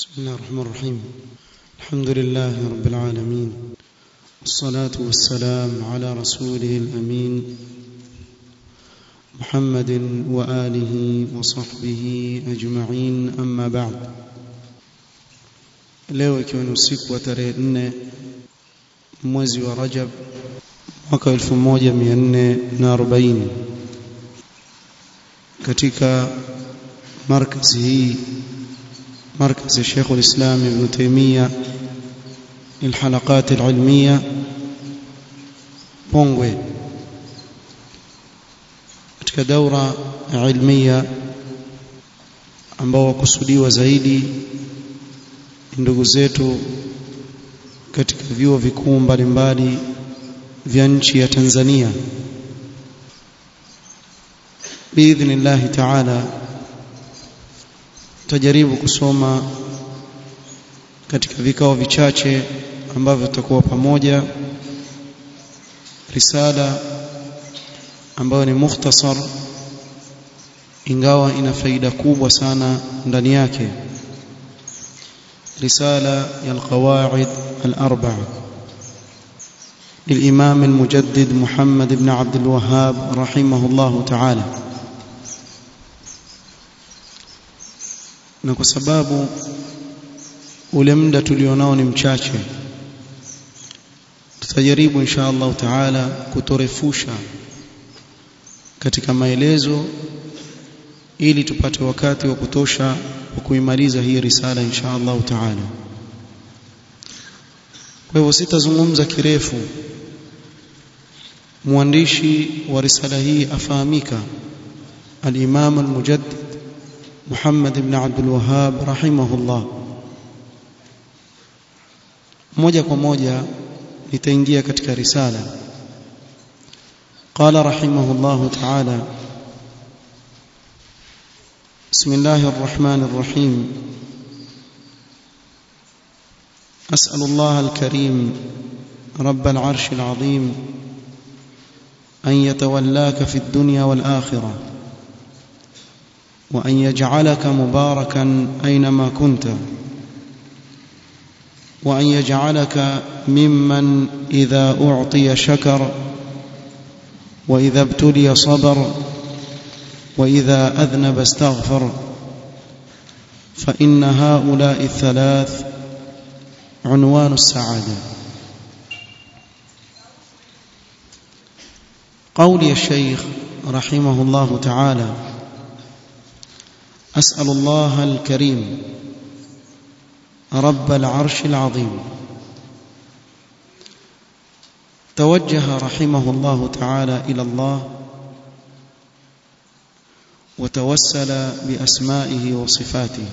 بسم الله الرحمن الرحيم الحمد لله رب العالمين والصلاة والسلام على رسوله الأمين محمد وآله وصحبه أجمعين أما بعد leo ikiwa ni usiku wa tarehe nne mwezi wa Rajab mwaka 1440 katika markazi hii مركز الشيخ الإسلام ابن تيمية للحلقات العلمية بونغوي katika daura ilmia ambao wakusudiwa zaidi ndugu zetu katika vyuo vikuu mbalimbali vya nchi ya Tanzania biidhnillahi taala tutajaribu kusoma katika vikao vichache ambavyo tutakuwa pamoja risala ambayo ni mukhtasar ingawa ina faida kubwa sana ndani yake risala ya alqawaid الأربعة للإمام المجدد محمد بن عبد الوهاب رحمه الله تعالى na kwa sababu ule muda tulionao ni mchache tutajaribu insha Allah taala kutorefusha katika maelezo ili tupate wakati wa kutosha wa kuimaliza hii risala insha Allah taala kwa hivyo sitazungumza kirefu mwandishi wa risala hii afahamika al-Imam al-Mujaddid محمد بن عبد الوهاب رحمه الله moja kwa moja nitaingia katika risala قال رحمه الله تعالى بسم الله الرحمن الرحيم أسأل الله الكريم رب العرش العظيم أن يتولاك في الدنيا والآخرة وأن يجعلك مباركا أينما كنت وأن يجعلك ممن إذا أعطي شكر وإذا ابتلي صبر وإذا أذنب استغفر فإن هؤلاء الثلاث عنوان السعادة قولي الشيخ رحمه الله تعالى أسأل الله الكريم رب العرش العظيم توجه رحمه الله تعالى إلى الله وتوسل بأسمائه وصفاته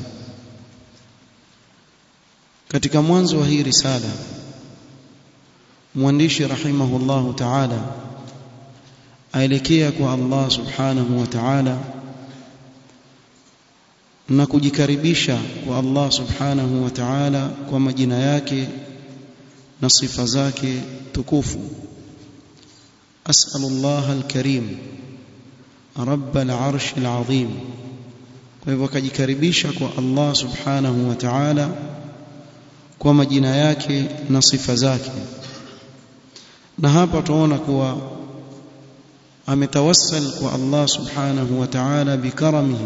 katika mwanzo wa hii risala mwandishi rahimahullahu ta'ala aelekea kwa Allah subhanahu wa ta'ala na kujikaribisha kwa Allah subhanahu wa ta'ala kwa majina yake na sifa zake tukufu as'alullah alkarim rabb al'arsh al'azim kwa hivyo akajikaribisha kwa Allah subhanahu wa ta'ala kwa majina yake na sifa zake na hapa tunaona kuwa ametawassal kwa Allah subhanahu wa ta'ala bikaramihi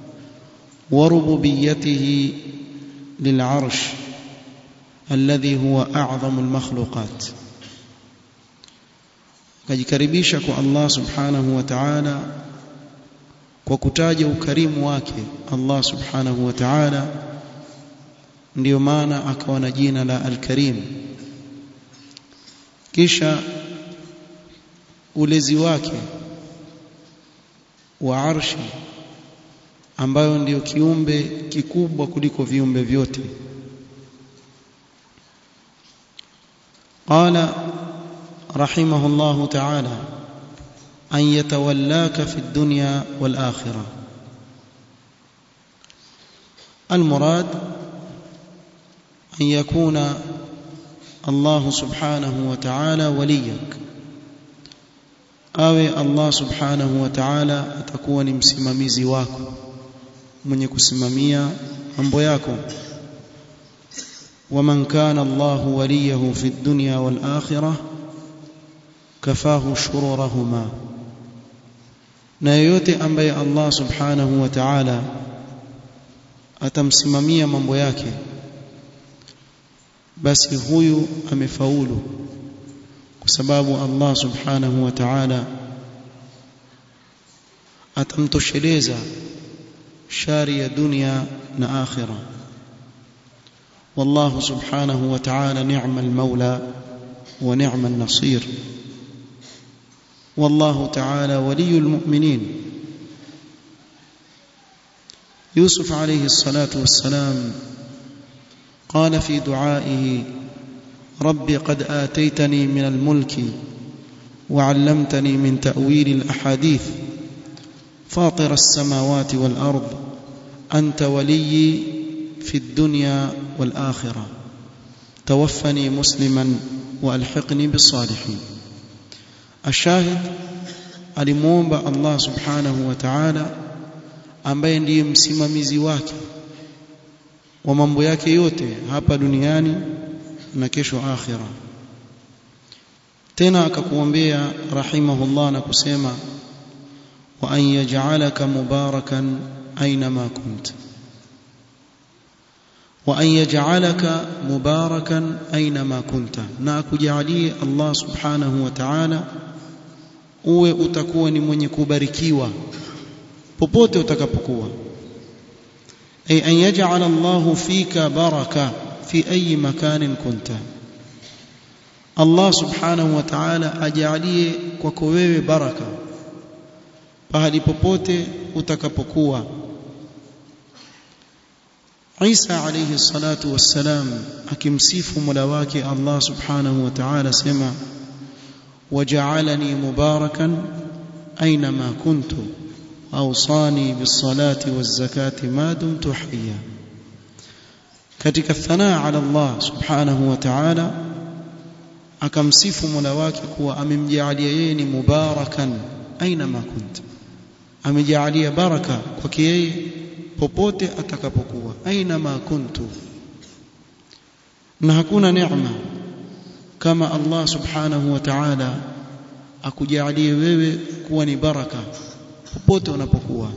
وربوبيته للعرش الذي هو أعظم المخلوقات kajikaribisha kwa Allah subhanahu wa ta'ala kwa kutaja ukarimu wake Allah subhanahu wa ta'ala ndiyo maana akawa na jina la al-Karim kisha ulezi wake wa arshi ambayo ndiyo kiumbe kikubwa kuliko viumbe vyote qala rahimahullahu ta'ala an yatawallaka fi dunya wal akhirah المراد أن يكون الله سبحانه وتعالى وليك awe Allah subhanahu wa ta'ala atakuwa ni msimamizi wako mwenye kusimamia mambo yako ومن كان الله وليه في الدنيا والآخرة كفاه شرورهما na yoyote ambaye Allah subhanahu wa ta'ala atamsimamia mambo yake basi huyu amefaulu kwa sababu Allah subhanahu wa ta'ala atamtosheleza shari ya dunia na akhira والله سبحانه وتعالى نعم المولى ونعم النصير والله تعالى ولي المؤمنين يوسف عليه الصلاة والسلام قال في دعائه رب قد آتيتني من الملك وعلمتني من تأويل الأحاديث فاطر السماوات والأرض أنت ولي في الدنيا والآخرة توفني مسلما وألحقني بالصالحين الشاهد alimuomba Allah subhanahu wa ta'ala ambaye ndiye msimamizi wake wa mambo yake yote hapa duniani na kesho akhira tena akakuombea rahimahullah na kusema wa an yaj'alaka mubarakan aynama kunt wa an yaj'alaka mubarakan aynama kunta na akujalie Allah subhanahu wa ta'ala uwe utakuwa ni mwenye kubarikiwa popote utakapokuwa ay an yaj'al Allah fika baraka fi ayi makanin kunta Allah subhanahu wa ta'ala ajalie kwako wewe baraka pahali popote utakapokuwa Isa alayhi salatu wassalam akimsifu Mola wake Allah subhanahu wa ta'ala sema waja'alani mubarakan aynama kuntu awsani bis-salati waz-zakati ma dumtu hayya katika thanaa ala Allah subhanahu wa ta'ala akamsifu Mola wake kuwa amemjaalia yeye ni mubarakan aynama kuntu amejaalia baraka kwake yeye popote atakapokuwa aina ma kuntu na hakuna neema kama Allah subhanahu wa ta'ala akujalie wewe kuwa ni baraka popote unapokuwa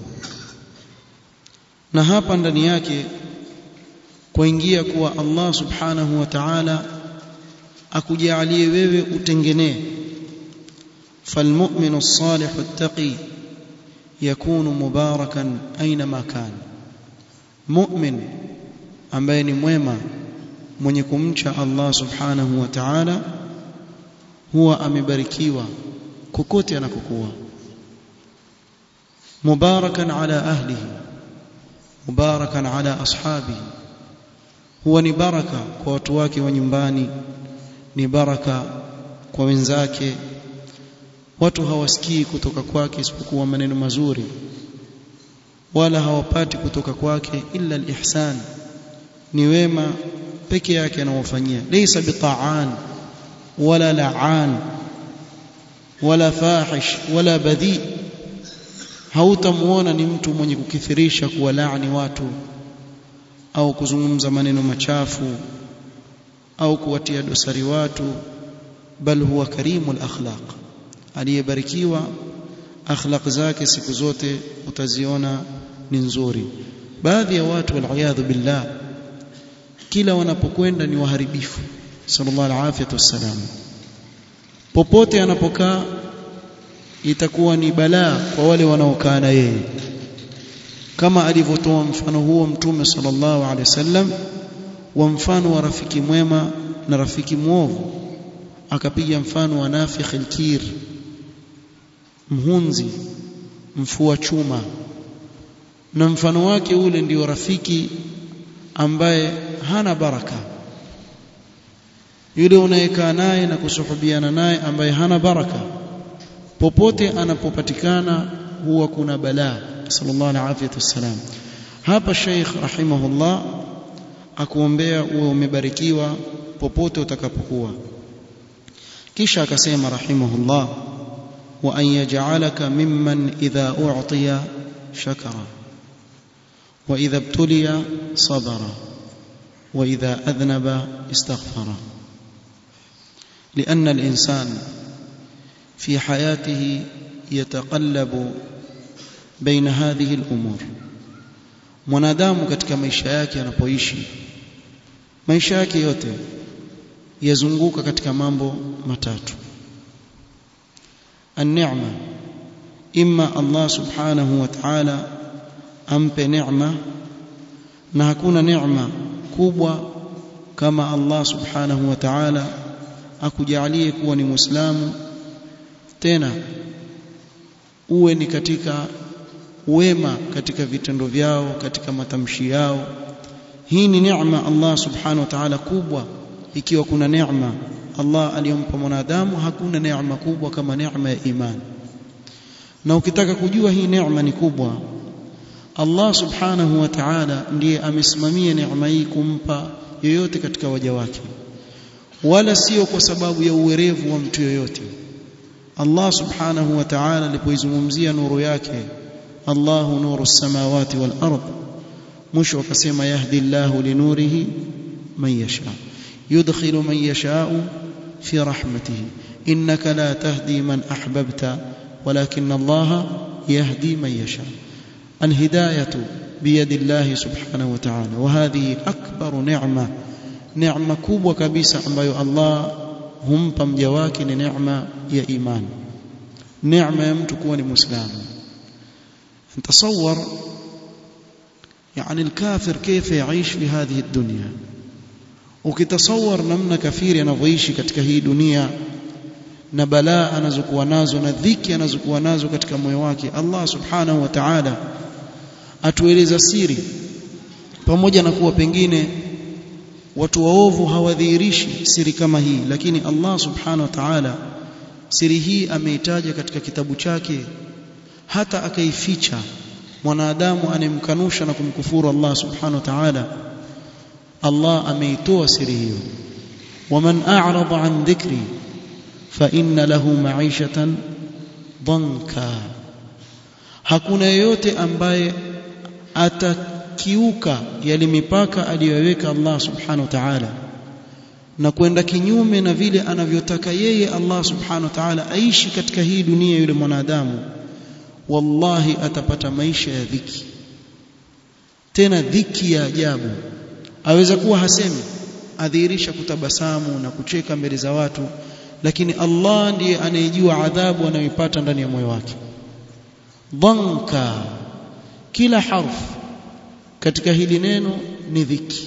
na hapa ndani yake kuingia kuwa Allah subhanahu wa ta'ala akujalie wewe utengenee فالمؤمن الصالح التقي يكون مباركا اينما كان مؤمن ambaye ni mwema mwenye kumcha Allah subhanahu wa ta'ala huwa amebarikiwa kokote anakokuwa mubarakan ala ahlihi mubarakan ala ashabihi huwa ni baraka kwa watu wake wa nyumbani ni baraka kwa wenzake watu hawasikii kutoka kwake isipokuwa maneno mazuri wala hawapati kutoka kwake illa alihsan ni wema peke yake anaowafanyia laysa bitaan wala la'an wala fahish wala badhi hautamuona ni mtu mwenye kukithirisha kuwalaani watu au kuzungumza maneno machafu au kuwatia dosari watu bal huwa karimul akhlaq aliyebarikiwa akhlaq zake siku zote utaziona ni nzuri baadhi ya watu waliyadhu billah kila wanapokwenda ni waharibifu sallallahu alaihi wasallam popote anapokaa itakuwa ni balaa kwa wale wanaokaa na yeye kama alivyotoa mfano huo mtume sallallahu alaihi wasallam wa mfano wa rafiki mwema na rafiki mwovu akapiga mfano wa nafikh alkir mhunzi mfua chuma na mfano wake ule ndio rafiki ambaye hana baraka yule unayekaa naye na kusuhubiana naye ambaye hana baraka popote anapopatikana huwa kuna balaa sallallahu alaihi wasallam hapa Sheikh rahimahullah akuombea uwe umebarikiwa popote utakapokuwa kisha akasema rahimahullah wa an yaj'alaka mimman idha u'tiya shakara wa idha ibtuliya sabara وإذا أذنب استغفر لأن الإنسان في حياته يتقلب بين هذه الأمور mwanadamu katika maisha yake anapoishi maisha yake yote yazunguka katika mambo matatu an-ni'ma imma Allah subhanahu wa ta'ala ampe neema na hakuna neema kubwa kama Allah subhanahu wa ta'ala akujalie kuwa ni muislamu tena uwe ni katika wema katika vitendo vyao katika matamshi yao hii ni neema Allah subhanahu wa ta'ala kubwa ikiwa kuna neema Allah aliyompa mwanadamu hakuna neema kubwa kama neema ya imani na ukitaka kujua hii neema ni kubwa Allah subhanahu wa ta'ala ndiye amesimamia neema hii kumpa yoyote katika waja wake wala sio kwa sababu ya uwerevu wa mtu yoyote Allah subhanahu wa ta'ala alipoizungumzia nuru yake Allahu nuru samawati wal ard mwisho akasema yahdi Allahu linurihi man yasha yudkhilu man yasha'u fi rahmatihi innaka la tahdi man ahbabta walakin Allah yahdi man yasha الهدايه بيد الله سبحانه وتعالى وهذه اكبر نعمه نعمه kubwa kabisa ambayo Allah humpa mja wake ni neema ya imani neema ya mtu kuwa ni muislamu تصور يعني الكافر كيف يعيش في هذه الدنيا ukitasawar namna kafiri anavyoishi katika hii dunia na balaa anazokuwa nazo na dhiki anazokuwa nazo katika moyo wake Allah subhanahu wa ta'ala atueleza siri pamoja na kuwa pengine watu waovu hawadhihirishi siri kama hii lakini Allah subhanahu wa ta'ala siri hii ameitaja katika kitabu chake hata akaificha mwanadamu anemkanusha na kumkufuru Allah subhanahu wa ta'ala Allah ameitoa siri hiyo waman a'rada an dhikri fa inna lahu ma'ishatan dhanka hakuna yeyote ambaye atakiuka yale mipaka aliyoweka Allah subhanahu wa ta'ala na kwenda kinyume na vile anavyotaka yeye Allah subhanahu wa ta'ala aishi katika hii dunia yule mwanadamu wallahi atapata maisha ya dhiki tena dhiki ya ajabu aweza kuwa hasemi adhihirisha kutabasamu na kucheka mbele za watu lakini Allah ndiye anayejua adhabu anayoipata ndani ya moyo wake dhanka kila harf katika hili neno ni dhiki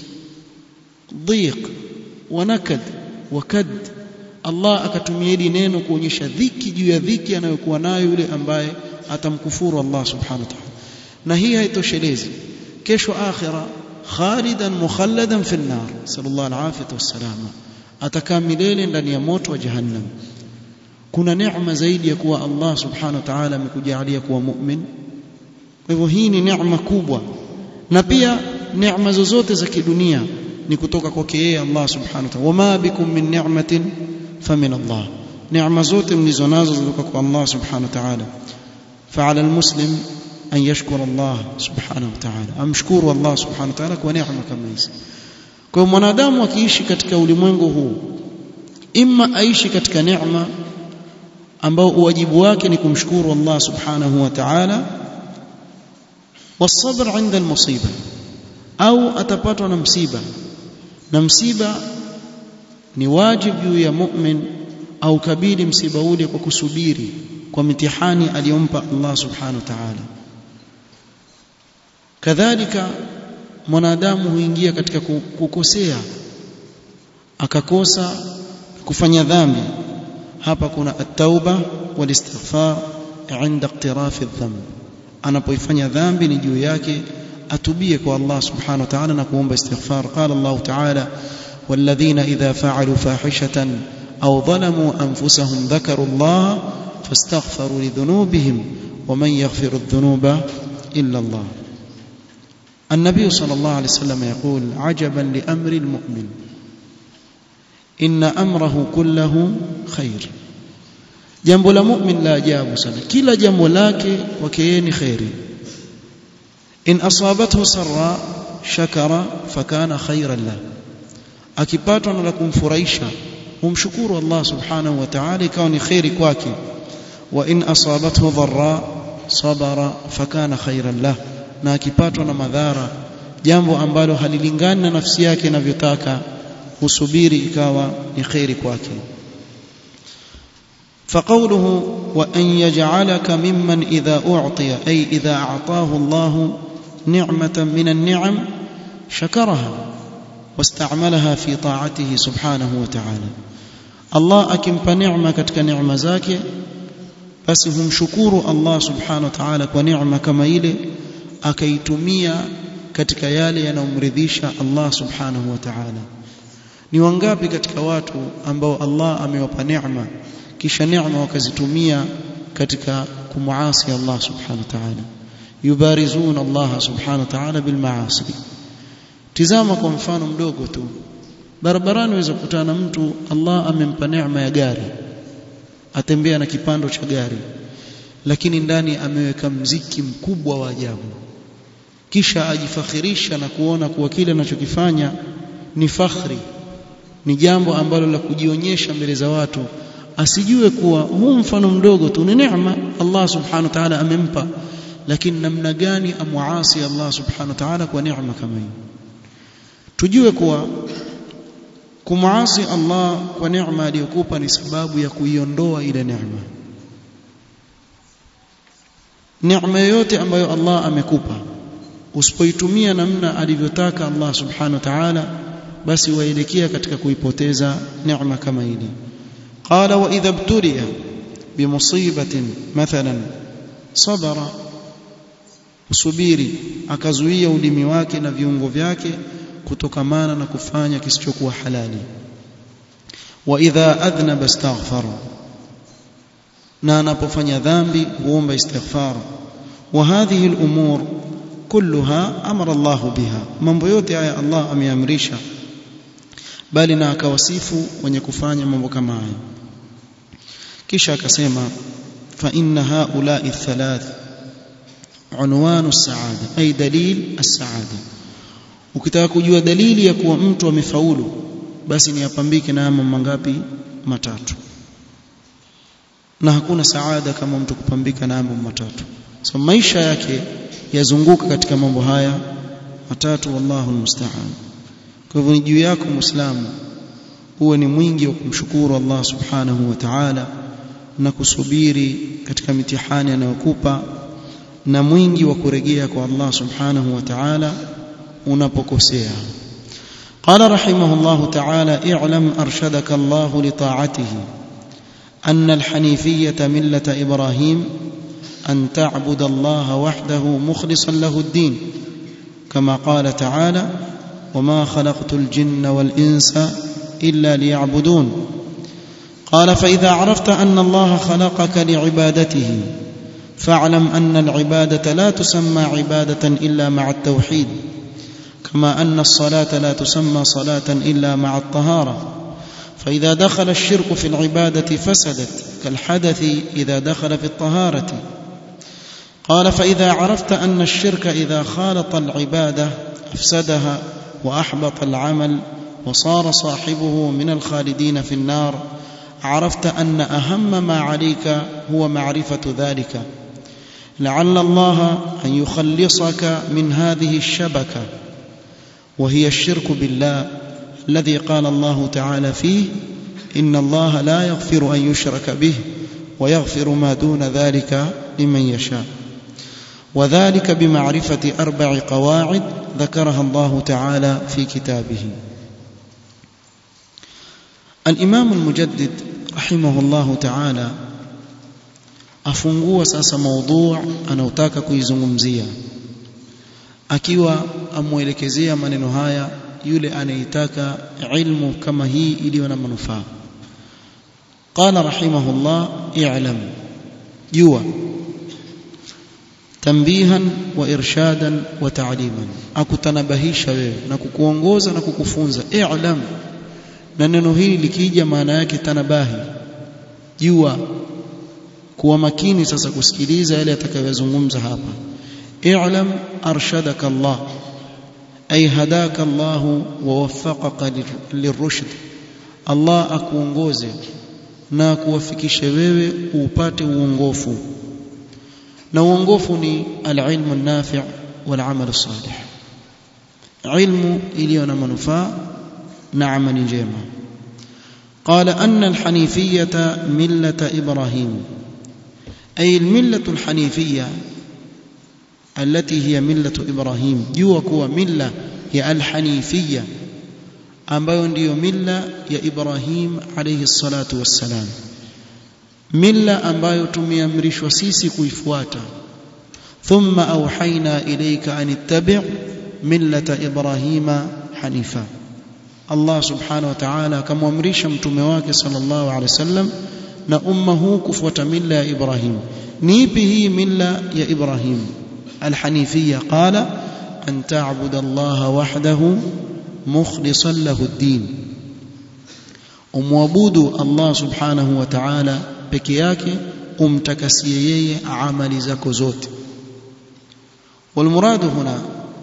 dhiq wa nakad wa kad Allah akatumia hili neno kuonyesha dhiki juu ya dhiki anayokuwa nayo yule ambaye atamkufuru Allah subhanahu wa ta'ala na hii haitoshelezi kesho akhira khalidan mukhalladan fi an-nar sallallahu alayhi wasallam atakaa milele ndani ya moto wa jahannam kuna neema zaidi ya kuwa Allah subhanahu wa ta'ala amekujalia kuwa mu'min kwa hivyo hii ni neema kubwa na pia neema zozote za kidunia ni kutoka kwake yeye Allah subhanahu wa ta'ala wama bikum min ni'matin famin Allah neema zote mlizo nazo zitoka kwa Allah subhanahu wa ta'ala فعلى المسلم أن يشكر الله سبحانه وتعالى أمشكور الله سبحانه وتعالى kwa neema kama hizi kwa mwanadamu akiishi katika ulimwengu huu imma aishi katika neema ambao uwajibu wake ni kumshukuru Allah subhanahu wa ta'ala والصبر عند المصيبه au atapatwa na msiba na msiba ni wajibu juu ya mu'min au kabili msiba ule kwa kusubiri kwa mitihani aliyompa Allah subhanahu wa ta'ala kadhalika mwanadamu huingia katika kukosea akakosa kufanya dhambi hapa kuna at-tauba wal-istighfar عند اقتراف الذنب anapoifanya dhambi ni juu yake atubie kwa Allah subhanahu wa ta'ala na kuomba istighfar qala Allah ta'ala والذين إذا فعلوا فاحشة أو ظلموا أنفسهم ذكروا الله فاستغفروا لذنوبهم ومن يغفر الذنوب إلا الله النبي صلى الله عليه وسلم يقول عجبا لأمر المؤمن إن أمره كله خير jambo la mu'min la ajabu sana kila jambo lake kwake yeye ni khairi in asabathu sarra shakara fakana khairan lahu akipatwa na la kumfurahisha humshukuru Allah subhanahu wa ta'ala ikawa ni khairi kwake wa in asabathu dharra sabara fakana khairan lah na akipatwa na madhara jambo ambalo halilingani na nafsi yake inavyotaka husubiri ikawa ni khairi kwake فقوله وأن يجعلك ممن إذا أعطي أي إذا أعطاه الله نعمة من النعم شكرها واستعملها في طاعته سبحانه وتعالى الله أكمب نعمة كتك نعمة زاكي basi humshukuru Allah subhanahu wa ta'ala kwa neema kama ile akaitumia katika yale yanayomridhisha Allah subhanahu wa ta'ala ni wangapi katika watu ambao Allah amewapa neema kisha neema wakazitumia katika kumuasi Allah subhanahu wa ta'ala yubarizuna Allah subhanahu wa ta'ala bil maasi tizama kwa mfano mdogo tu barabarani unaweza kukutana na mtu Allah amempa neema ya gari atembea na kipando cha gari lakini ndani ameweka mziki mkubwa wa ajabu kisha ajifakhirisha na kuona kuwa kile anachokifanya ni fakhri ni jambo ambalo la kujionyesha mbele za watu asijue kuwa huu mfano mdogo tu ni neema Allah subhanahu wa ta'ala amempa lakini namna gani amuasi Allah subhanahu wa ta'ala kwa neema kama hii tujue kuwa kumuasi Allah kwa neema aliyokupa ni sababu ya kuiondoa ile neema neema yoyote ambayo Allah amekupa usipoitumia namna alivyotaka Allah subhanahu wa ta'ala basi waelekea katika kuipoteza neema kama hili qala wa idha ibtuliya bimusibatin mathalan sabara usubiri akazuia ulimi wake na viungo vyake kutokamana na kufanya kisichokuwa halali wa idha adhnaba astaghfara na anapofanya dhambi huomba istighfar wa hadhihi al-umur kulluha amara Allah biha mambo yote haya Allah ameamrisha bali na akawasifu wenye kufanya mambo kama haya kisha akasema fa inna haula'i thalath unwanu as-sa'ada ay dalil as-sa'ada ukitaka kujua dalili ya kuwa mtu amefaulu basi ni apambike na mambo mangapi matatu na hakuna saada kama mtu kupambika na mambo matatu so maisha yake yazunguka katika mambo haya matatu wallahu almusta'an kwa hivyo ni juu yako muislamu uwe ni mwingi wa kumshukuru Allah subhanahu wa ta'ala na kusubiri katika mitihani anayokupa na mwingi wa kurejea kwa Allah subhanahu wa ta'ala unapokosea قال رحمه الله تعالى اعلم ارشدك الله لطاعته ان الحنيفيه مله ابراهيم ان تعبد الله وحده مخلصا له الدين كما قال تعالى وما خلقت الجن والانس الا ليعبدون قال فاذا عرفت ان الله خلقك لعبادته فاعلم ان العباده لا تسمى عباده الا مع التوحيد كما ان الصلاه لا تسمى صلاه الا مع الطهاره فاذا دخل الشرك في العباده فسدت كالحدث اذا دخل في الطهاره قال فاذا عرفت ان الشرك اذا خالط العباده افسدها واحبط العمل وصار صاحبه من الخالدين في النار عرفت ان اهم ما عليك هو معرفه ذلك لعل الله ان يخلصك من هذه الشبكه وهي الشرك بالله الذي قال الله تعالى فيه ان الله لا يغفر ان يشرك به ويغفر ما دون ذلك لمن يشاء وذلك بمعرفه اربع قواعد ذكرها الله تعالى في كتابه الامام المجدد رحمه الله تعالى afungua sasa maudhu anaotaka kuizungumzia akiwa amuelekezea maneno haya yule anayetaka ilmu kama hii iliyo na manufaa qala rahimahullah i'lam jua tambihan wa irshadan wa ta'liman akutanabahisha wewe na kukuongoza na kukufunza i'lam na neno hili likija maana yake tanabahi jua kuwa makini sasa kusikiliza yale atakayozungumza hapa i'lam arshadaka Allah ay hadaka Allah wa waffaqaka lirushd Allah akuongoze na kuwafikishe wewe upate uongofu na uongofu ni alilmu an-nafi' wal amal salih ilmu iliyo na manufaa na amali njema قال أن الحنيفية ملة إبراهيم أي الملة الحنيفية التي هي ملة إبراهيم جوا ملة هي الحنيفية ambayo ndiyo milla ya Ibrahim alayhi salatu wassalam milla ambayo tumeamrishwa sisi kuifuata thumma auhaina ilayka an ittabi' millata ibrahima hanifa Allah subhanahu wa ta'ala akamwamrisha mtume wake sallallahu alaihi wasallam na umma huu kufuata milla ya Ibrahim ni ipi hii milla ya Ibrahim alhanifiyya qala an ta'budu Allah wahdahu mukhlishan lahu ad-din umwabudu Allah subhanahu wa ta'ala peke yake umtakasie yeye amali zako zote والمراد هنا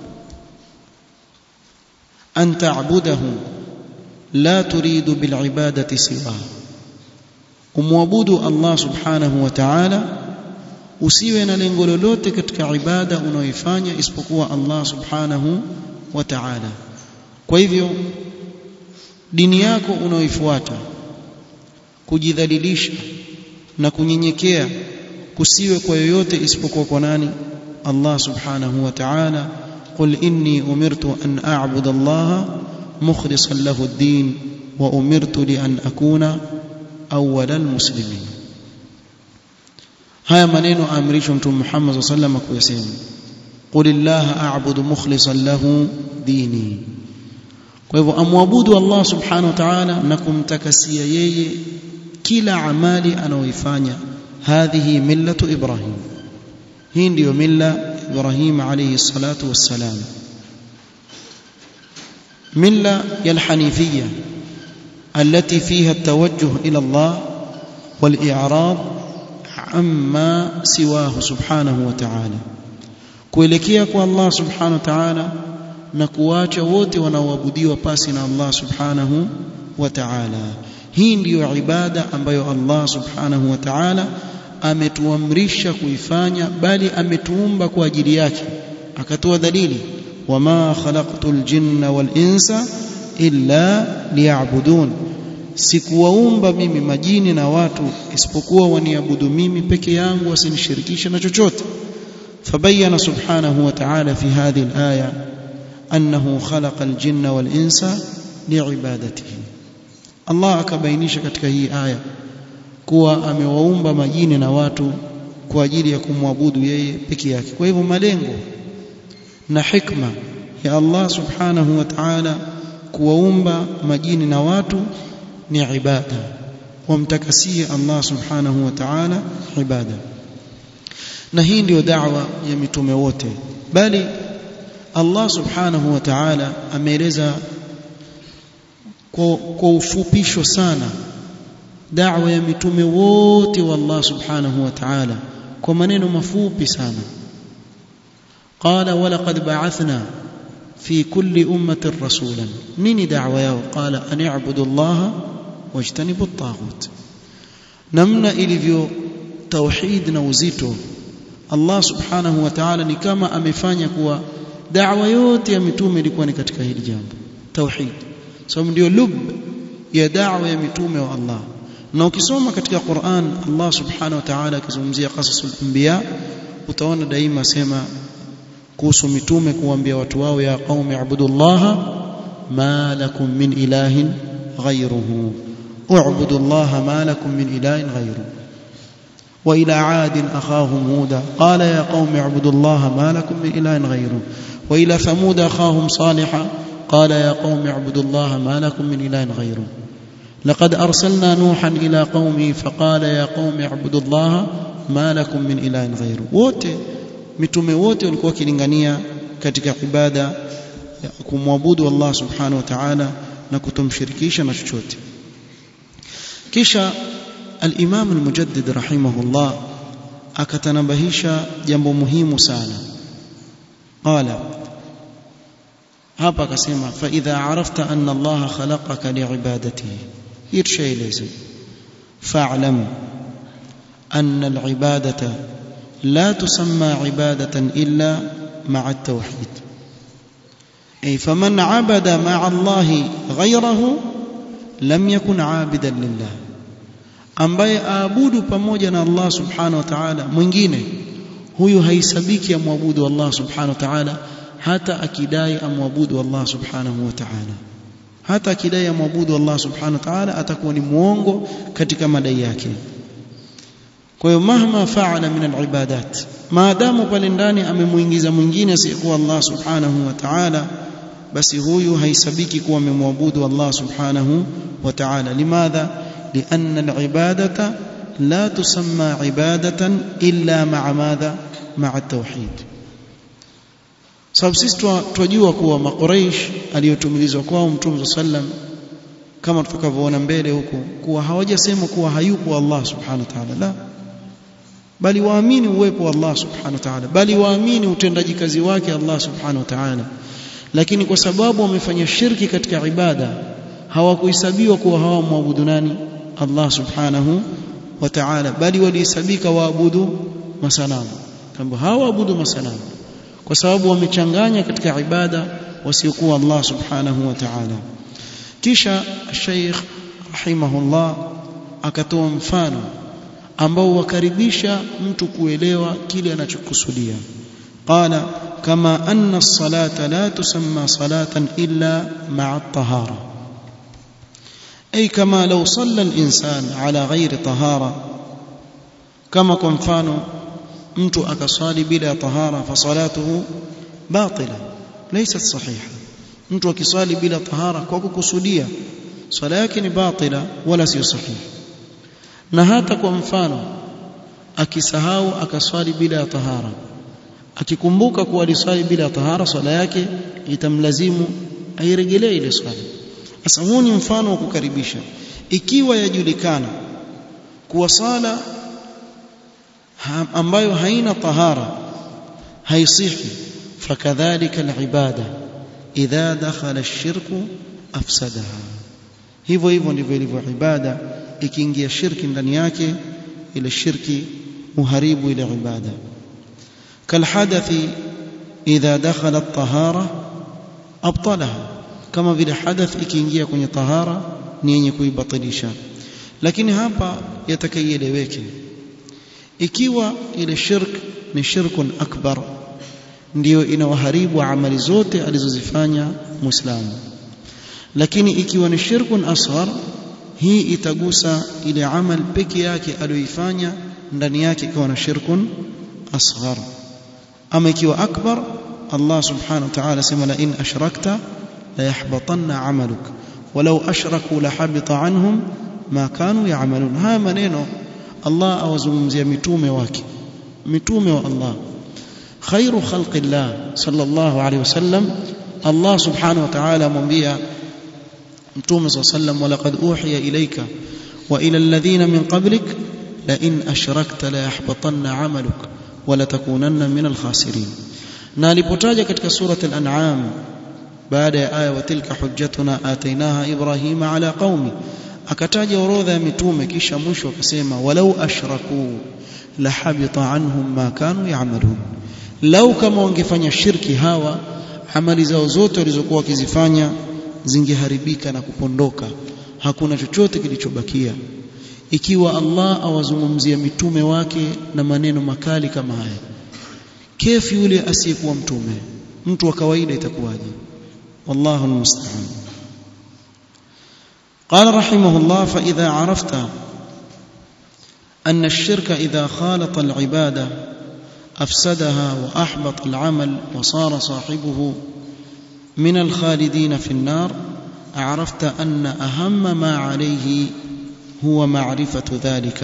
أن تعبده لا تريد بالعبادة سواه umwabudu Allah subhanahu wa ta'ala usiwe na lengo lolote katika ibada unaoifanya isipokuwa Allah subhanahu wa ta'ala kwa hivyo dini yako unaoifuata kujidhalilisha na kunyenyekea kusiwe kwa yoyote isipokuwa kwa nani Allah subhanahu wa ta'ala قل إني أمرت أن أعبد الله مخلصا له الدين وأمرت لأن أكون أول المسلمين haya maneno amrishwa mtume Muhammad sallallahu alaihi wasallam kuyasema qul illaha a'budu mukhlishan lahu dini kwa hivyo amwabudu Allah subhanahu wa ta'ala na kumtakasia yeye kila amali anayoifanya hadhihi millatu ibrahim hii ndiyo milla ibrahim alayhi salatu wassalam milla ya alhanifiyya التي فيها التوجه الى الله والاعراض عما سواه سبحانه وتعالى kuelekea kwa Allah subhanahu wa ta'ala na kuacha wote wanaoabudiwa pasi na Allah subhanahu wa ta'ala hii ndiyo ibada ambayo Allah subhanahu wa ta'ala ametuamrisha kuifanya bali ametuumba kwa ajili yake akatoa dalili wama khalaqtul jinna wal insa illa liya'budun sikuwaumba mimi majini na watu isipokuwa waniabudu mimi peke yangu wasinishirikishe na chochote فبين سبحانه وتعالى في هذه الآية أنه خلق الجن والإنس لعبادته الله akabainisha katika hii aya kuwa amewaumba majini na watu kwa ajili ya kumwabudu yeye peke yake kwa hivyo malengo na hikma ya Allah subhanahu wa ta'ala kuwaumba majini na watu ni ibada wamtakasie Allah subhanahu wa ta'ala ibada na hii ndiyo da'wa ya mitume wote bali Allah subhanahu wa ta'ala ameeleza kwa, kwa ufupisho sana da'wa ya mitume wote wa Allah subhanahu wa ta'ala kwa maneno mafupi sana qala walaqad ba'athna في كل أمة رسولا نيني دعوة ياو قال أن اعبدوا الله واجتنبوا الطاغوت نمنا إليفيو توحيد نوزيتو Allah subhanahu wa ta'ala ni kama amefanya kuwa da'wa yote ya mitume ilikuwa ni katika hili jambo tauhid sababu so, ndio lub ya da'wa ya mitume wa Allah na ukisoma katika Qur'an Allah subhanahu wa ta'ala akizungumzia qasasul anbiya utaona daima sema kuhusu mitume kuambia watu wao ya qaumi ibudullaha ma lakum min ilahin ghayruhu u'budullaha ma lakum min ilahin ghayruhu وإلى عاد أخاهم هودا قال يا قوم اعبدوا الله ما لكم من إله غيره وإلى ثمود أخاهم صالحا قال يا قوم اعبدوا الله ما لكم من إله غيره لقد أرسلنا نوحا إلى قومه فقال يا قوم اعبدوا الله ما لكم من إله غيره wote mitume wote walikuwa wakilingania katika ibada ya kumwabudu Allah subhanahu wa ta'ala na kutomshirikisha na chochote kisha الإمام المجدد رحمه الله أكتنبهش جنب مهم سانا قال hapa akasema fa idha arafta anna Allah khalaqaka liibadatihi hii tushaeleza fa'lam anna alibadata la tusamma ibadatan illa ma'a at-tauhid ay faman 'abada ma'a Allah ghayrahu lam yakun 'abidan lillah ambaye aabudu pamoja na Allah subhanahu wa ta'ala mwingine huyu haisabiki amwabudu Allah subhanahu wa ta'ala hata akidai amwabudu Allah subhanahu wa ta'ala hata akidai amwabudu Allah subhanahu wa ta'ala atakuwa ni muongo katika madai yake kwa hiyo mahma faala min alibadat maadamu pale ndani amemuingiza mwingine asiyekuwa Allah subhanahu wa ta'ala basi huyu haisabiki kuwa amemwabudu Allah subhanahu wa ta'ala limadha لأن العبادة لا تسمى عبادة إلا مع ماذا مع التوحيد sababu sisi twajua kuwa makuraish aliyotumilizwa kwao mtume sallam kama tutakavyoona mbele huko kuwa hawajasema kuwa hayupo Allah subhanahu wa ta'ala la bali waamini uwepo wa Allah subhanahu wa ta'ala bali waamini utendaji kazi wake Allah subhanahu wa ta'ala lakini kwa sababu wamefanya shirki katika ibada hawakuhesabiwa kuwa hawamwabudu nani Allah subhanahu wa ta'ala bali walihesabika waabudu masanamu kama hawaabudu masanamu kwa sababu wamechanganya katika ibada wasiokuwa Allah subhanahu wa ta'ala kisha Sheikh rahimahullah akatoa mfano ambao wakaribisha mtu kuelewa kile anachokusudia qala kama anna as-salata la tusamma salatan illa ma'a at-tahara أي كما لو صلى الإنسان على غير طهارة كما kwa mfano mtu akaswali bila tahara fasalatuhu batila laysat sahiha mtu akiswali bila tahara kwa kukusudia swala yake ni batila wala sio sahihi na hata kwa mfano akisahau akaswali bila tahara akikumbuka kuwa aliswali bila tahara swala yake itamlazimu airegelee ile swala sasa huu ni mfano wa kukaribisha ikiwa yajulikana kuwa sala ambayo haina tahara haisihi fakadhalika alibada idha dakhala ash-shirku afsadaha hivyo hivyo ndivyo ilivyo ibada ikiingia shirki ndani yake ile shirki muharibu ile ibada kalhadathi idha dakhala at-tahara abtalaha kama vile hadath ikiingia kwenye tahara ni yenye kuibatilisha lakini hapa yatakaieleweke ikiwa ile shirk ni shirkun akbar ndiyo inawaharibu amali zote alizozifanya muislamu lakini ikiwa ni shirkun asghar hii itagusa ile amal peke yake aliyoifanya ndani yake ikiwa na shirkun asghar ama ikiwa akbar Allah subhanahu wa ta'ala sema la in ashrakta la yahbatanna amaluk walau ashraku la habita anhum ma kanu ya'malun haya maneno Allah awazungumzia mitume wake mitume wa Allah khairu khalqillah sallallahu alayhi wasallam Allah subhanahu wa ta'ala amwambia mtume صلى الله عليه وسلم ولقد اوحي اليك والى الذين من قبلك لئن اشركت لا يحبطن عملك ولتكونن من الخاسرين na alipotaja katika surat al-an'am baada ya aya wa tilka hujjatuna atainaha ibrahima ala qaumi akataja orodha ya mitume kisha mwisho akasema walau ashraku la habita anhum ma kanu ya'malun lau kama wangefanya shirki hawa amali zao zote walizokuwa wakizifanya zingeharibika na kupondoka hakuna chochote kilichobakia ikiwa Allah awazungumzia mitume wake na maneno makali kama haya kefu yule asiyekuwa mtume mtu wa kawaida itakuwaje wallahu almusta'an قال رحمه الله فإذا عرفت أن الشرك إذا خالط العبادة أفسدها وأحبط العمل وصار صاحبه من الخالدين في النار عرفت أن أهم ما عليه هو معرفة ذلك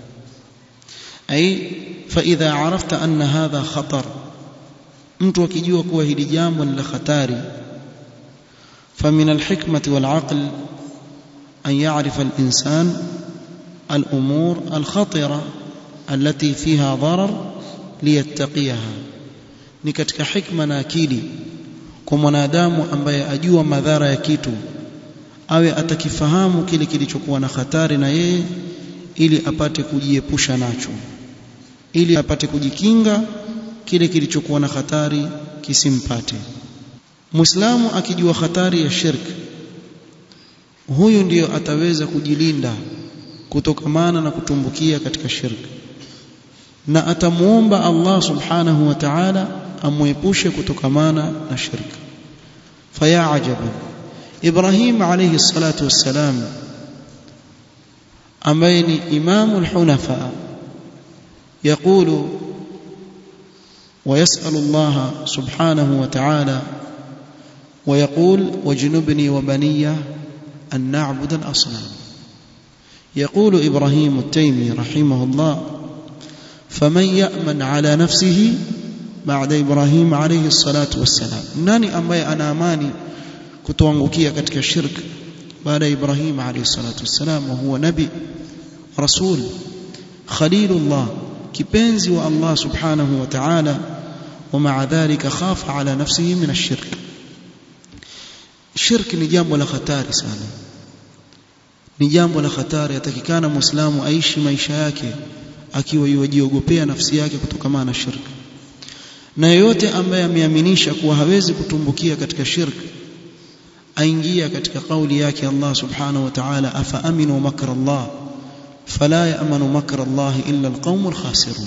أي فإذا عرفت أن هذا خطر mtu akijua kuwa hili jambo ni la hatari فمن الحكمة والعقل أن يعرف الإنسان الأمور الخطرة التي فيها ضرر ليتقيها ni katika hikma na akili kwa mwanadamu ambaye ajua madhara ya kitu awe atakifahamu kile kilichokuwa na hatari na yeye ili apate kujiepusha nacho ili apate kujikinga kile kilichokuwa na hatari kisimpate Muislamu akijua hatari ya shirki huyu ndiyo ataweza kujilinda kutokamana na kutumbukia katika shirki na atamuomba Allah subhanahu wa ta'ala amwepushe kutokamana na shirki faya ajabu Ibrahim alayhi salatu wassalam ambaye ni imamul hunafa يقول ويسأل الله سبحانه وتعالى ويقول واجنبني وبني أن نعبد الأصنام يقول إبراهيم التيمي رحمه الله فمن يأمن على نفسه بعد إبراهيم عليه الصلاة والسلام ناني أمبي أنا أماني kutoangukia katika shirk baada ya Ibrahim alayhi salatu wassalam wa huwa nabi rasul khalilullah kipenzi wa Allah subhanahu wa ta'ala ومع ذلك خاف على نفسه من الشرك shirk ni jambo la hatari sana ni jambo la hatari atakikana muislamu aishi maisha yake akiwa yujiogopea nafsi yake kutokana na shirk na yeyote ambaye ameaminisha kuwa hawezi kutumbukia katika shirk aingia katika kauli yake Allah subhanahu wa ta'ala afa aminu makra Allah fala ya'manu makra Allah illa alqaumul khasirun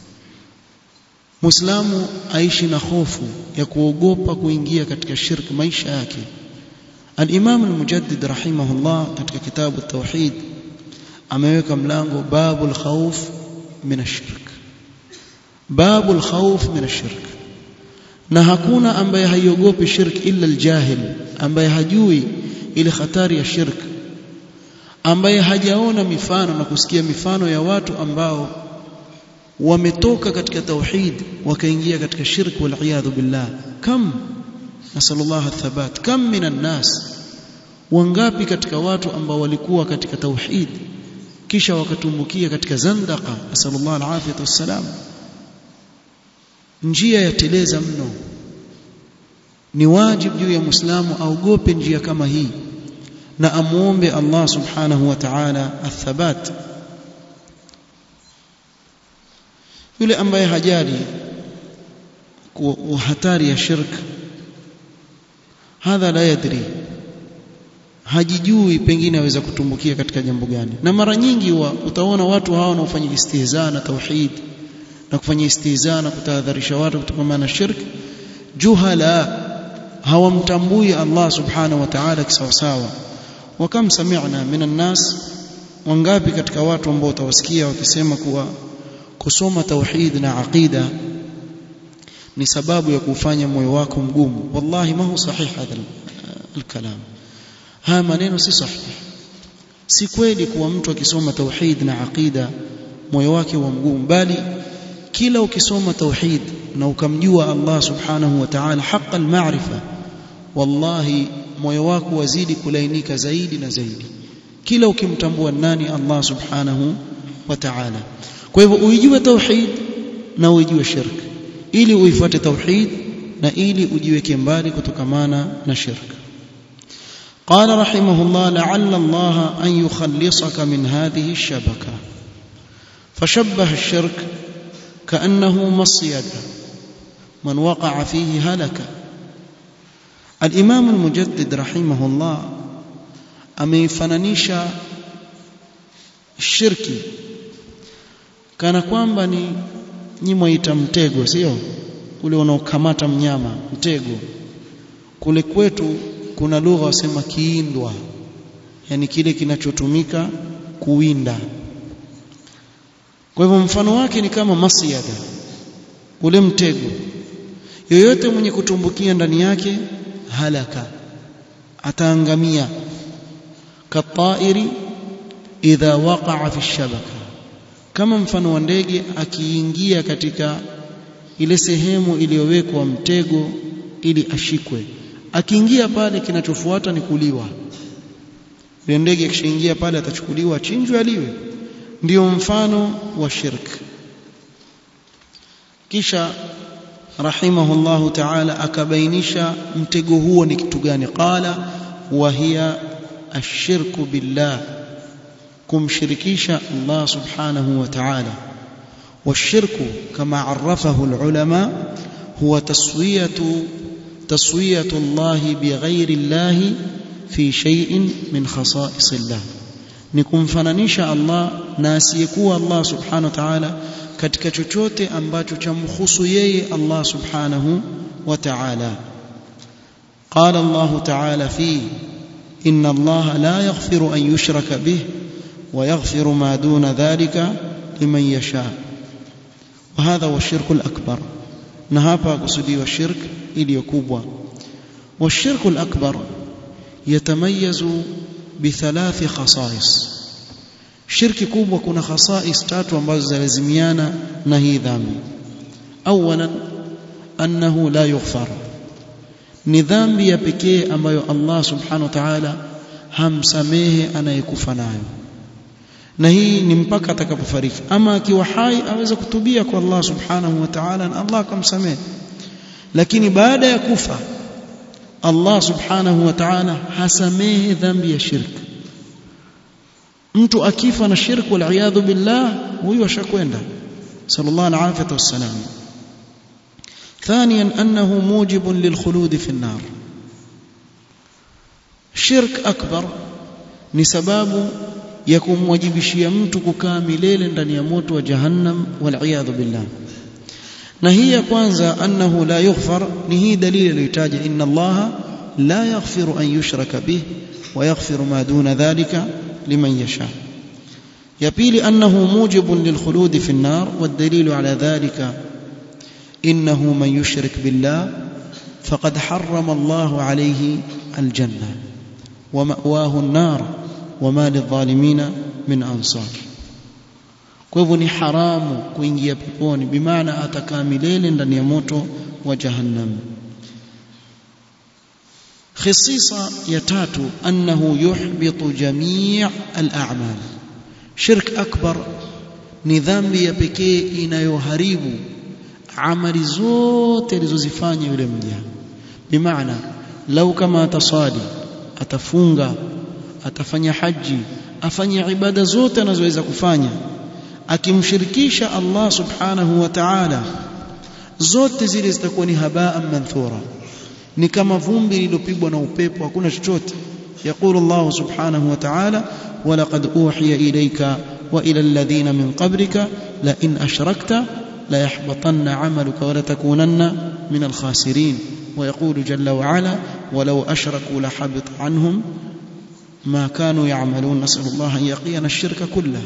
Muislamu aishi na hofu ya kuogopa kuingia katika shirk maisha yake Al-Imam Al-Mujaddid rahimahullah katika kitabu Tauhid ameweka mlango babul khawf min ash-shirk babul khawf min ash-shirk na hakuna ambaye haiogopi shirk illa al-jahil ambaye hajui ile hatari ya shirk ambaye hajaona mifano na kusikia mifano ya watu ambao wametoka katika tauhid wakaingia katika shirk wal iyadhu billah kam nasallallahu athabat kam minan nas wangapi katika watu ambao walikuwa katika tauhid kisha wakatumbukia katika zandaqa nasallallahu alafiyatu wassalam njia ya teleza mno ni wajibu juu ya muislamu aogope njia kama hii na amuombe Allah subhanahu wa ta'ala athabat yule ambaye hajali hatari ya shirk hadha la yadri hajijui pengine aweza kutumbukia katika jambo gani na mara nyingi wa, utaona watu hawa wanaofanya istihza na tauhid na kufanya istihza na kutahadharisha watu kutokana na shirk juhala hawamtambui Allah subhanahu wa ta'ala kisawasawa wakam sami'na minan nas wangapi katika watu ambao utawasikia wakisema kuwa kusoma tauhid na aqida ni sababu ya kufanya moyo wako mgumu wallahi ma hu sahih hadha alkalam haya maneno si sahih si kweli kuwa mtu akisoma tauhid na aqida moyo wake wa mgumu bali kila ukisoma tauhid na ukamjua Allah subhanahu wa ta'ala haqa almaarifa wallahi moyo wako wazidi kulainika zaidi na zaidi kila ukimtambua nani Allah subhanahu wa ta'ala kwa hivyo uijue tauhid na uijue shirk ili uifuate tauhid na ili ujiweke mbali kutokamana na shirk قال رحمه الله لعل الله أن يخلصك من هذه الشبكة فشبه الشرك كأنه مصيد من وقع فيه هلك الإمام المجدد رحمه الله ameifananisha shirki kana kwamba ni nyi mwaita mtego sio ule unaokamata mnyama mtego kule kwetu kuna lugha wasema kiindwa yani kile kinachotumika kuwinda kwa hivyo mfano wake ni kama masyada ule mtego yoyote mwenye kutumbukia ndani yake halaka ataangamia katairi idha waqa'a fi shabaka kama mfano wa ndege akiingia katika ile sehemu iliyowekwa mtego ili ashikwe akiingia pale kinachofuata ni kuliwa yule ndege akishaingia pale atachukuliwa achinjwe aliwe ndio mfano wa shirk kisha rahimahullahu ta'ala akabainisha mtego huo ni kitu gani qala wa hiya ashirku billah kumshirikisha Allah subhanahu wa ta'ala والشرك كما عرفه العلماء هو تسوية تسوية الله بغير الله في شيء من خصائص الله nikumfananisha Allah na asiyekuwa Allah subhanahu wa ta'ala katika chochote ambacho chamhusu yeye Allah subhanahu wa ta'ala qala Allah ta'ala fi inna Allah la yaghfiru an yushraka bih wa yaghfiru ma duna dhalika liman yasha wa hadha huwa shirku al-akbar na hapa kusudiwa shirk iliyo kubwa wa shirku al-akbar yatamayazu بثلاث خصائص shirki kubwa kuna khasais tatu ambazo zalazimiana na hii dhambi awalan annahu la yughfar ni dhambi ya pekee ambayo Allah subhanahu wa ta'ala hamsamehe anayekufa nayo na hii ni mpaka atakapofariki ama akiwa hai aweza kutubia kwa Allah subhanahu wa ta'ala na Allah akamsamehe lakini baada ya kufa Allah subhanahu wa ta'ala hasamehe dhambi ya shirk mtu akifa na shirk wal iyadhu billah huyo ashakwenda sallallahu alaihi wasallam ثانيا انه موجب للخلود في النار shirk akbar ni sababu ya kumwajibishia mtu kukaa milele ndani ya moto wa jahannam wal iyadhu billah na hii ya kwanza annahu la yughfar ni hii dalili iliyotaja inna allaha la yaghfiru an yushraka bih wa yaghfiru ma duna dhalika liman yasha ya pili annahu mujibun lilkhulud fi an-nar والدليل على ذلك انه من يشرك بالله فقد حرم الله عليه الجنه ومأواه النار وما للظالمين من انصار kwa hivyo ni haramu kuingia peponi bimaana atakaa milele ndani ya moto wa jahannam khisisa ya tatu annahu yuhbitu jamii al-a'mal shirk akbar ni dhambi ya pekee inayoharibu amali zote alizozifanya yule mja bimaana lau kama atasali atafunga atafanya haji afanye ibada zote anazoweza kufanya akimshirikisha Allah subhanahu wa ta'ala zote zile zitakuwa ni habaa manthura ni kama vumbi lililopigwa na upepo hakuna chochote يقول الله سبحانه وتعالى ولقد أوحي إليك وإلى الذين من قبلك لئن أشركت ليحبطن عملك ولتكونن من الخاسرين ويقول جل وعلا ولو أشركوا لحبط عنهم ما كانوا يعملون نسأل الله أن يقينا الشرك كله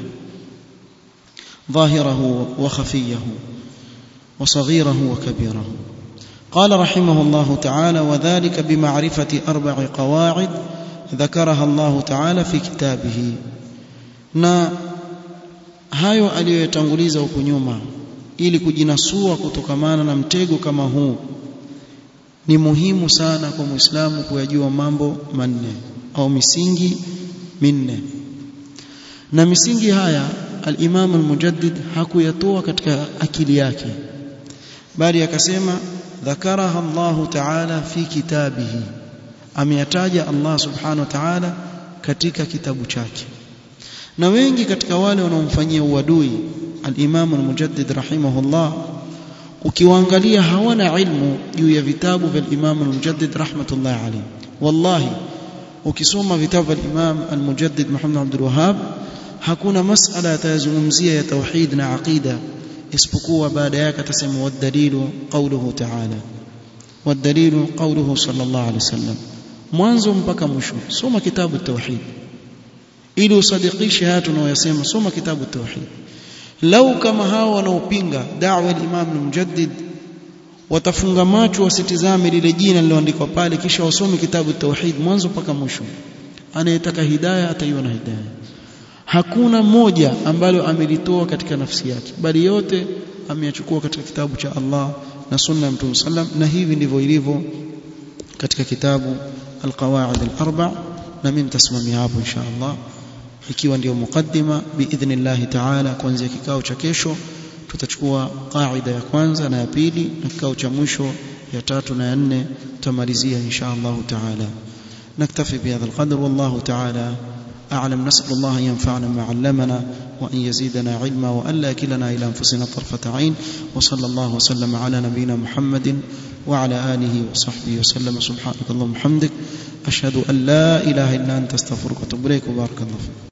ظاهره وخفيه وصغيره وكبيره قال رحمه الله تعالى وذلك بمعرفة أربع قواعد ذكرها الله تعالى في كتابه na hayo aliyoyatanguliza huku nyuma ili kujinasua kutokamana na mtego kama huu ni muhimu sana kwa Muislamu kuyajua mambo manne au misingi minne na misingi haya al-Imam al-Mujaddid hakuyatoa katika akili yake bali akasema ذكرها الله تعالى في كتابه ameyataja Allah subhanahu wa ta'ala katika kitabu chake na wengi katika wale wanaomfanyia uadui al-Imam al-Mujaddid rahimahullah ukiwaangalia hawana ilmu juu ya vitabu vya al-Imam al-Mujaddid rahmatullah alayhi wallahi ukisoma vitabu vya al-Imam al-Mujaddid Muhammad Abdul Wahhab hakuna masala yatazungumzia ya tauhid na aqida isipokuwa baada yake atasema wadalilu qawluhu ta'ala wadalilu qawluhu sallallahu alayhi wasallam mwanzo mpaka mwisho soma kitabu tauhid ili usadikishe haya tunayosema soma kitabu tauhid lau kama hao wanaopinga da'wa al-imam al-mujaddid watafunga macho wasitizame lile jina liloandikwa pale kisha wasome kitabu tauhid mwanzo mpaka mwisho anayetaka hidayah ataiona hidayah hakuna moja ambalo amelitoa katika nafsi yake bali yote ameyachukua katika kitabu cha Allah na sunna ya Mtume sallam na hivi ndivyo ilivyo katika kitabu alqawaid alarba na mimi nitasimamia hapo insha Allah ikiwa ndio mukaddima biidhnillah ta'ala kuanzia kikao cha kesho tutachukua qaida ya kwanza na ya pili na kikao cha mwisho ya tatu na ya nne tutamalizia insha Allah taala نكتفي بهذا القدر والله تعالى أعلم نسأل الله أن ينفعنا ما علمنا وأن يزيدنا علما وأن لا يكلنا إلى أنفسنا طرفة عين وصلى الله وسلم على نبينا محمد وعلى آله وصحبه وسلم سبحانك اللهم وبحمدك أشهد أن لا إله إلا أنت استغفرك وأتوب إليك وبارك الله فيك